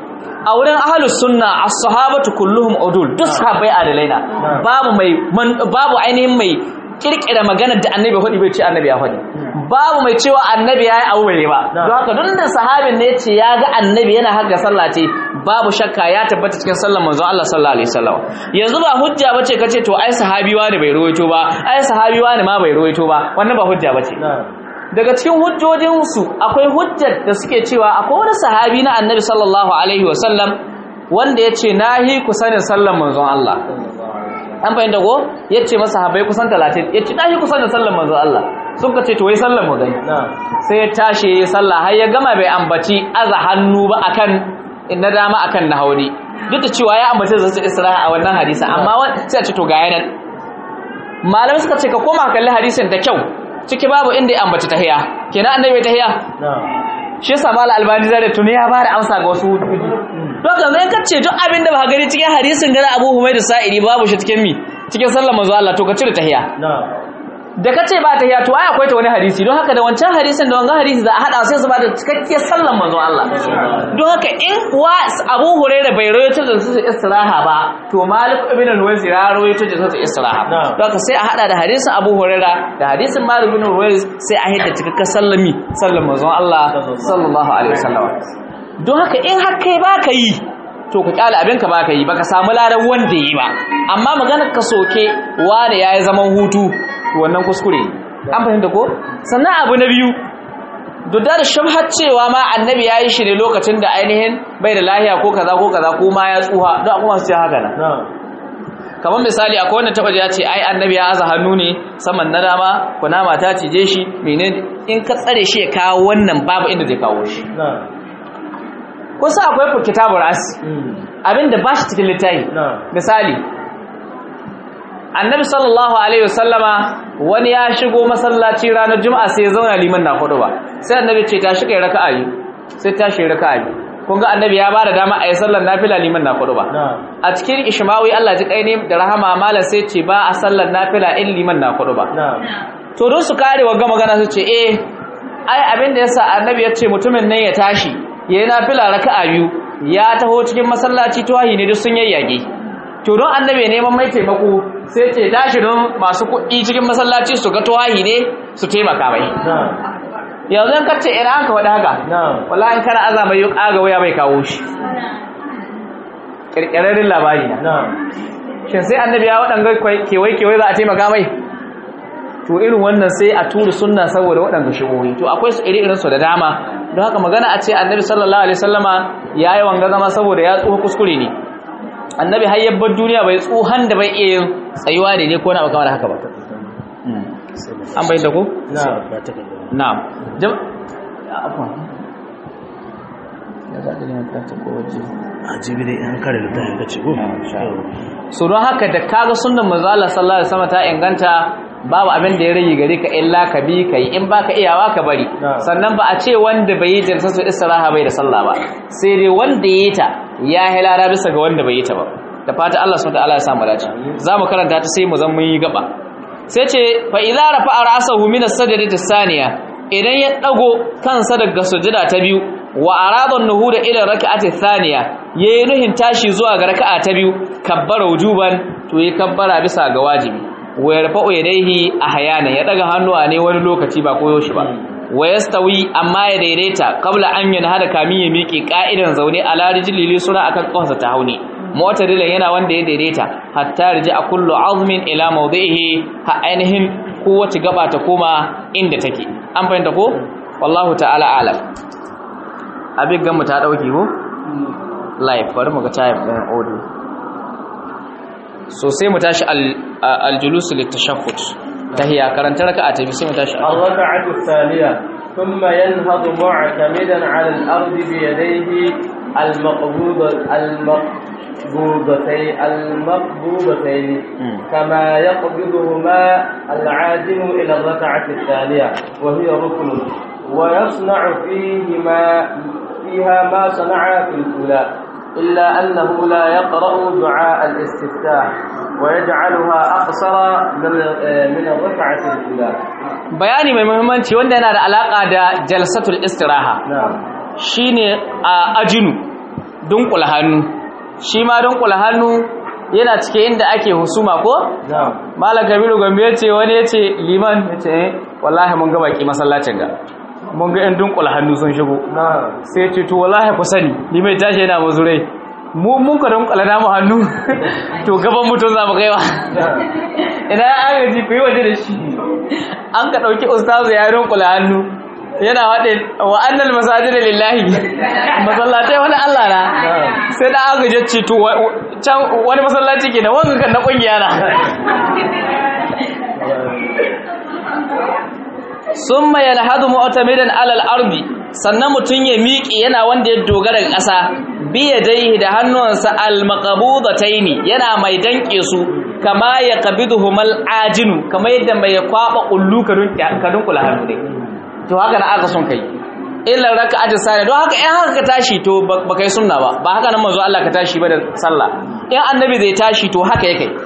a wurin ahlus sunna as-sahabatu kulluhum udul duk sahabbai adalai na babu mai babu ainihin mai kirkira maganar da annabi faɗi bai ce annabi ya faɗi babu mai cewa annabi ya yi abu bai ba don haka duk da sahabin ne ce ya ga annabi yana haka sallah ce babu shakka ya tabbata cikin sallar manzon Allah sallallahu alaihi wasallam yanzu ba hujja bace kace to ai sahabi wani bai ruwaito ba ai sahabi wani ma bai ruwaito ba wannan ba hujja bace daga cikin hujjojinsu akwai hujjar da suke cewa akwai wani sahabi na annabi sallallahu alaihi wasallam wanda ya ce nahi ku sanin sallar manzon Allah an fahimta ko ya ce masa habai kusan talatin ya ce nahi ku sanin sallar manzon Allah sun ka ce to wai sallar mu gani sai ya tashi ya sallah har ya gama bai ambaci aza hannu ba akan na dama akan na hauri duk da cewa ya ambaci zasu isra'a a wannan hadisi amma sai a ce to ga yanan malamai suka ce ka koma kalli hadisin da kyau ciki babu inda ya ambaci tahiya kenan annabi tahiya shi yasa mal albani zare tuni ya bada amsa ga wasu hujjoji to kan zai kace duk abin da ba gani cikin hadisin gara Abu Humayd Sa'idi babu shi cikin mi cikin sallar manzo Allah to ka cire tahiya da kace ba tahiyya to ai akwai ta wani hadisi don haka da wancan hadisin da wannan hadisi za a hada sai su ba da cikakkiyar sallan manzon Allah don haka in wa Abu Hurairah bai rawaito da su istiraha ba to Malik ibn al-Wais ya rawaito da su istiraha don haka sai a hada da hadisin Abu Hurairah da hadisin Malik ibn al-Wais sai a hidda cikakkar sallami sallan manzon Allah sallallahu alaihi wasallam don haka in har kai baka yi to ka kyale abinka baka yi baka samu ladan wanda yi ba amma maganar ka soke wanda yayi zaman hutu to wannan kuskure an fahimta ko sannan abu na biyu duk da shubhar cewa ma annabi ya yi shi ne lokacin da ainihin bai da lahiya ko kaza ko kaza ko ma ya tsuha don kuma su ce haka nan kamar misali akwai wanda taba ya ce ai annabi ya aza hannu ne saman na dama kunama ta cije shi menene in ka tsare shi ya kawo wannan babu inda zai kawo shi kusa akwai kitabur as abinda ba shi cikin littafi misali annabi sallallahu alaihi wasallama wani ya shigo masallaci ranar juma'a sai ya zauna liman na hudu ba sai annabi ce ta shiga raka'a yi sai ta shi raka'a yi kun ga annabi ya bada dama a yi sallar nafila liman na hudu ba a cikin ishmawi Allah ji kai ne da rahama malam sai ce ba a sallar nafila in liman na hudu ba to don su kare wa gama magana su ce eh ai abin da yasa annabi ya ce mutumin nan ya tashi yayi nafila raka'a biyu ya taho cikin masallaci tuwahi ne duk sun yayyage to don annabi neman mai taimako sai ce tashi don masu kuɗi cikin masallaci su ga tuwahi ne su taimaka mai yanzu yan kacce ina an ka faɗi haka wallahi in kana azama yi ƙaga waya bai kawo shi ƙirƙirarrin labari na shin sai annabi ya waɗanga kewaye kewaye za a taimaka mai to irin wannan sai a turu sunna saboda waɗanda shigohi to akwai su iri irinsu da dama don haka magana a ce annabi sallallahu alaihi sallama ya yi wanga zama saboda ya tsoho kuskure ne annabi har yabbar duniya bai tsohon da bai iya yin tsayuwa da ne ko na kamar haka ba an bai da ku? na'am jam afwan ya zaɗi ne ta ko waje a jibi dai an kare littafin ka ce ko so don haka da kaga sunnan manzo Allah sallallahu alaihi wasallam ta inganta babu abin da ya rage gare ka illa ka bi kai in baka iyawa ka bari sannan ba a ce wanda bai yi jalsatu istiraha bai da sallah ba sai dai wanda yi ta ya hilara bisa ga wanda bai yi ta ba da fata Allah subhanahu wataala ya samu dace zamu karanta ta sai mu zan mun yi gaba sai ce fa idza rafa'a ra'sahu min as-sajdati as-saniya idan ya dago kansa daga sujada ta biyu wa arada an-nuhuda ila rak'ati thaniya yayi nuhin tashi zuwa ga raka'a ta biyu kabbara wujuban to yi kabbara bisa ga wajibi wa yarfa'u yadayhi ahyana ya daga hannuwa ne wani lokaci ba koyo shi ba wa yastawi amma ya daidaita qabla an yanhada kamin ya miƙe ka'idan zaune ala rijlili sura akan kafarsa ta hauni mu'tadilan yana wanda ya daidaita hatta riji a kullu azmin ila mawdihi ha ainihin kowace gaba ta koma inda take an fahimta ko wallahu ta'ala alam abin gamu ta dauki ko live bari mu ga type din audio so sai mu tashi al-julus litashahhud tahiya karanta raka'a ta bi sai mu tashi الركعة الثانية ثم ينهض معتمدا على الأرض بيديه المقبوضة المقبوضتين المقبوضتين كما يقبضهما العازم إلى الركعة الثانية وهي ركن ويصنع فيهما فيها ما صنع في الأولى إلا أنه لا يقرأ دعاء الاستفتاح ويجعلها أقصر من من الركعة الأولى bayani mai muhimmanci wanda yana da alaka da jalsatul istiraha نعم shine a ajinu dunkula hannu shi ma dunkula hannu yana cike inda ake husuma ko نعم malam kabiru gambe ya ce wani ya ce liman ya ce eh wallahi mun ga baki masallacin ga mun ga yan dunkula hannu sun shigo نعم sai ya ce to wallahi ku sani liman ya tashi yana mazurai mu mun ka dunkula namu hannu to gaban mutum za mu kaiwa ina ya agaji ku yi waje da shi an ka ɗauki ustazu ya dunkula hannu yana waɗe wa annal masajid lillahi masallatai wani Allah na sai da aka je ce to wa- can wani masallaci ke da wanga kan na kungiya na summa yalhadu mu'tamidan alal ardi sannan mutun ya miƙe yana wanda ya dogara ga ƙasa biya dai da hannuwansa al maqbudataini yana mai danke su kama ya qabiduhumal ajinu kama yadda mai kwaba kullu kadun kadun kula hannu ne to haka na aka son kai illa raka'at sani don haka in haka ka tashi to ba kai sunna ba ba haka nan manzo Allah ka tashi ba da sallah in annabi zai tashi to haka yake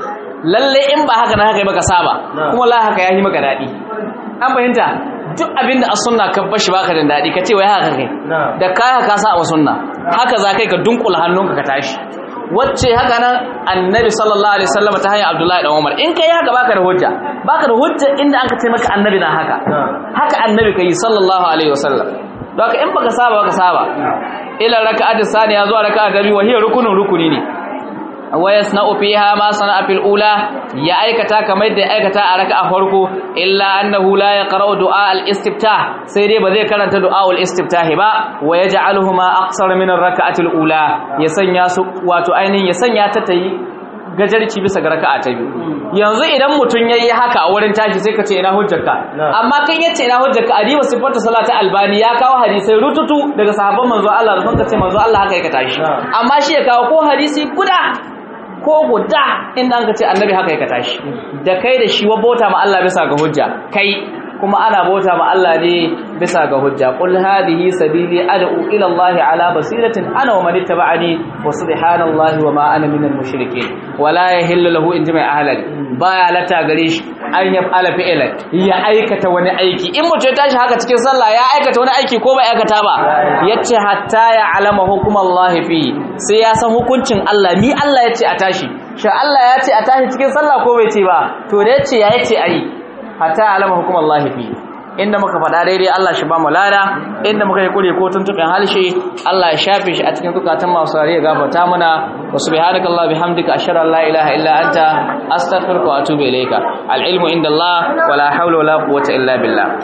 lalle in ba haka na haka yi maka saba kuma la haka yayi maka dadi an fahimta duk abinda a sunna ka bashi baka da dadi ka ce wai haka kai da kai haka sa a sunna haka za kai ka dunkula hannunka ka tashi wacce haka nan annabi sallallahu alaihi wasallam ta hanyar abdullahi dan umar in kai haka baka da hujja baka da hujja inda an ka ce maka annabi na haka haka annabi kai sallallahu alaihi wasallam don haka in baka saba baka saba ila raka'at saniya zuwa raka'at biyu wa hiya rukunun rukuni ne wa yasna'u fiha ma sana'a fil ula ya aikata kamar da ya aikata a raka'a farko illa annahu la yaqra'u du'a al-istiftah sai dai ba zai karanta du'a al-istiftah ba wa yaj'aluhuma aqsar min ar-raka'ati al-ula ya sanya su wato ainihin ya sanya ta tayi gajarci bisa ga raka'a ta biyu yanzu idan mutun yayi haka a wurin tashi sai ka ce ina hujjarka amma kan yace ina hujjarka adiba sifatu salati albani ya kawo hadisai rututu daga sahabban manzo Allah da sun ka ce manzo Allah haka yake tashi amma shi ya kawo ko hadisi guda ko guda inda an ka ce annabi haka yake tashi da kai da shi wa bauta ma Allah bisa ga hujja kai kuma ana bauta ma Allah ne bisa ga hujja qul hadhihi sabili ad'u ila Allah ala basiratin ana wa man ittaba'ani wa subhanallahi wa ma ana minal mushrikeen wala yahillu lahu in jama'a ahlan baya lata gare shi an ya fala fi'lan ya aikata wani aiki in mutum ya tashi haka cikin sallah ya aikata wani aiki ko bai aikata ba yace hatta ya alama hukumallahi fi sai ya san hukuncin Allah ni Allah yace a tashi sha Allah ya ce a tashi cikin sallah ko bai ce ba to da yace ya yace ayi hatta alama hukum Allah fi inda muka faɗa daidai Allah shi ba mu lada inda muka yi kure ko tuntuɓin halshe Allah ya shafe shi a cikin zukatan masu rariya gafarta muna wa subhanaka Allah bihamdika ashhadu an la ilaha illa anta astaghfiruka wa atubu ilayka al ilmu inda Allah wala hawla wala quwwata illa billah